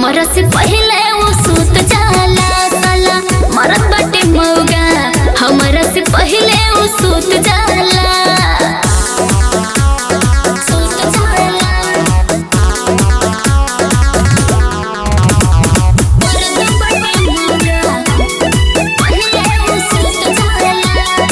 हमरा से पहले वो सूत जाला साला मरत बाटे मौगा हमरा से पहले वो सूत जाला सूत जाला मरत बाटे मौगा पहले वो सूत जाला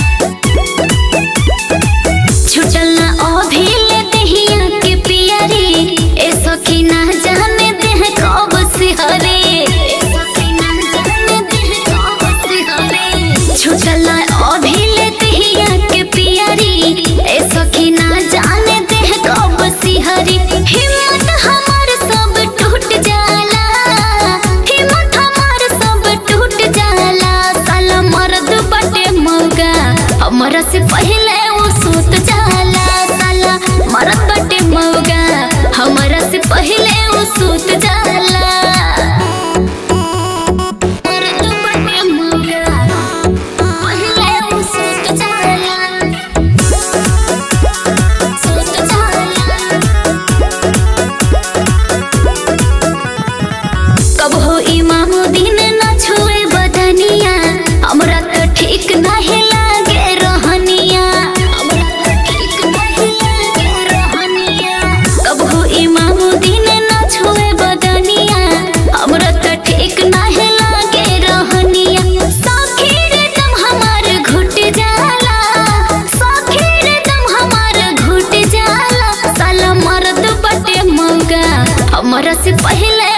छुटल ना अभिले देहिया के पियरी ए सखी ना जाने देह कब से हरे ए सखी ना जाने देह कब से हरे छुटल ना अभिले देहिया के पियरी ए सखी ना जाने देह कब से हरे हिम्मत हमार सब टूट जाला हिम्मत हमार सब टूट जाला साला मर्द बटे मौगा हमरा से पहले वो सूत जाला साला मरद बटे मौगा हमरा से पहले वो सूत जाला मरद बटे मौगा पहले वो सूत जाला सूत जाला कब हो इमामुद्दीन न छुए बदनिया हमरा तो ठीक नहीं लागे रहनिया हमरा तो ठीक नहीं लागे रहनिया कब हो इमामुद्दीन न छुए बदनिया हमरा तो ठीक नहीं लागे रहनिया सखीर दम हमार घुट जाला सखीर दम हमार घुट जाला साला मर्द बटे मौगा हमरा से पहले